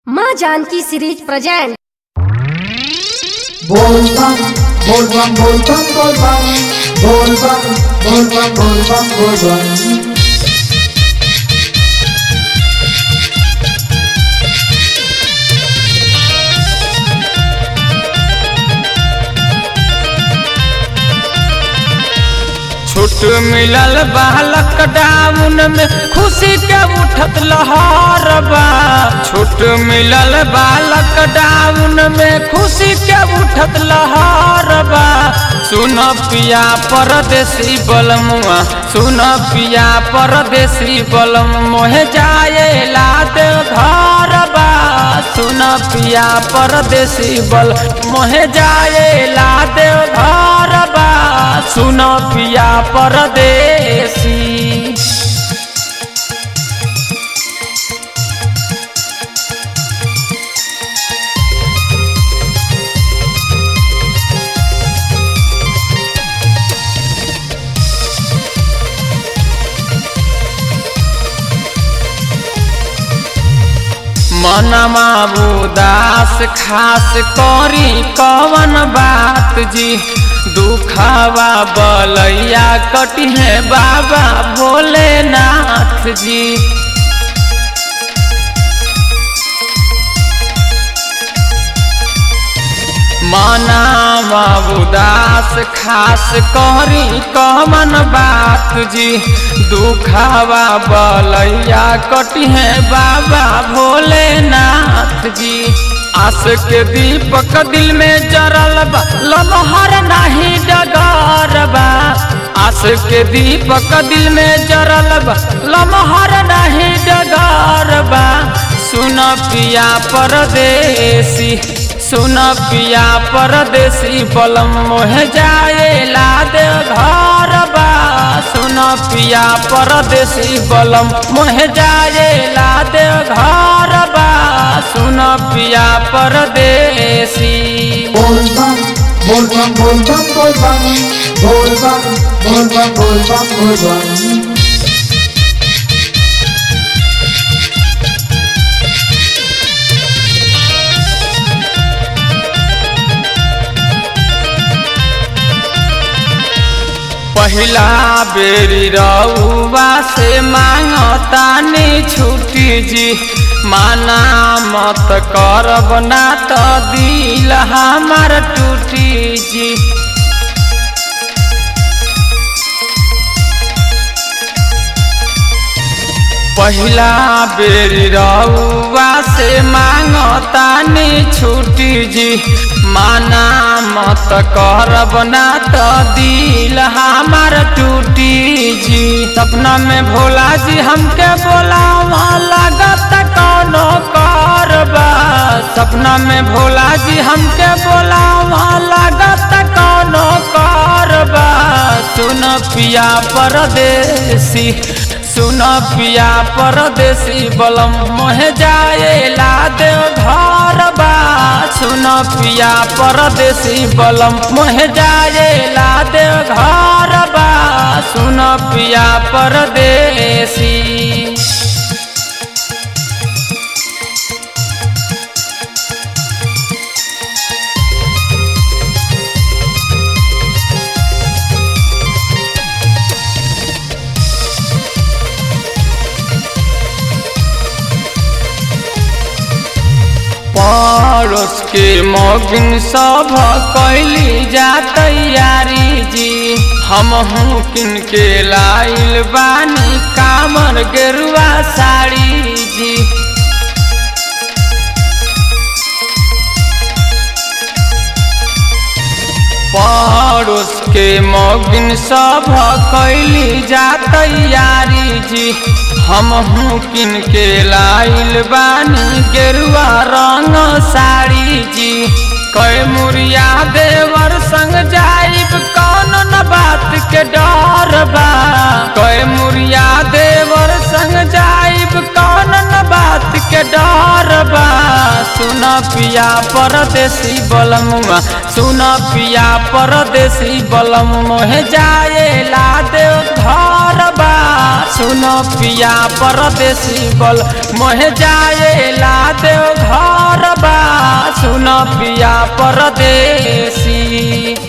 माँ Janaki series present बोल बम बोल बम बोल बम बोल बम बोल बम बोल बम बोल बम बोल बम छूट मिलल बा लॉकडाउन में खुशी के उठत लहर बा छूट मिलल बा लॉकडाउन में खुशी के उठत लहर बा सुन पिया परदेसी बलमुआ सुन पिया परदेसी बलम मोहे जाए लाद घर बा सुन पिया परदेसी बल मोहे जाए लाद घर बा सुन पिया परदेसी मनमा उदास खास करी कवन बात जी दुखावा बलैया कटिहे बाबा भोलेनाथ जी मनावा उदास खास करी कवन बात जी दुखावा बलैया कटिहे बाबा भोलेनाथ जी आस के दीपक दिल में जरल बा लमहर नाही डगर बा आस के दीपक दिल में जरल बा लमहर नाही डगर बा सुन पिया परदेसी सुन पिया परदेसी बलम मोहे जाए लाद घर बा सुन पिया परदेसी बलम मोहे जाए लाद घर बा सुन पिया परदेसी बोल बम बोल बम बोल बम बोल बम बोल बम बोल बम बोल बम बोल बम पहिला बेरी रउआ से मांगतानी छुट्टी जी माना मत करब ना त दिल हमार टूटी जी पहिला बेरी रउआ से मांगतानी छुट्टी जी माना मत करब ना त दिल हमार टूटी जी सपना में भोला जी हमके बोला लागत कौनो करबा सपना में भोला जी हमके बोला लागत कौनो करबा सुन पिया परदेसी सुन पिया परदेसी बलम मोहे जाए लाद घर बा सुन पिया परदेसी बलम मोहे जाए लाद घर बा सुन पिया परदेसी पड़ोस के मगिन सब कैली जा तैयारी जी हम हूँ किन के लाइल बानी कामर गेरुआ साड़ी जी पड़ोस के मगिन सब कैली जा तैयारी जी हम हूँ किन के लाइल बानी गेरुआ रंग साड़ी जी कै मुरिया देवर संग जाइब कौन न बात के डर बा कै मुरिया देवर संग जाइब कौन न बात के डर बा सुन पिया परदेसी बलमुआ सुन पिया परदेसी बलम मोहे जाए ला देव घर बा सुन पिया परदेसी बल मोहे जाए ला देव घर पिया परदेसी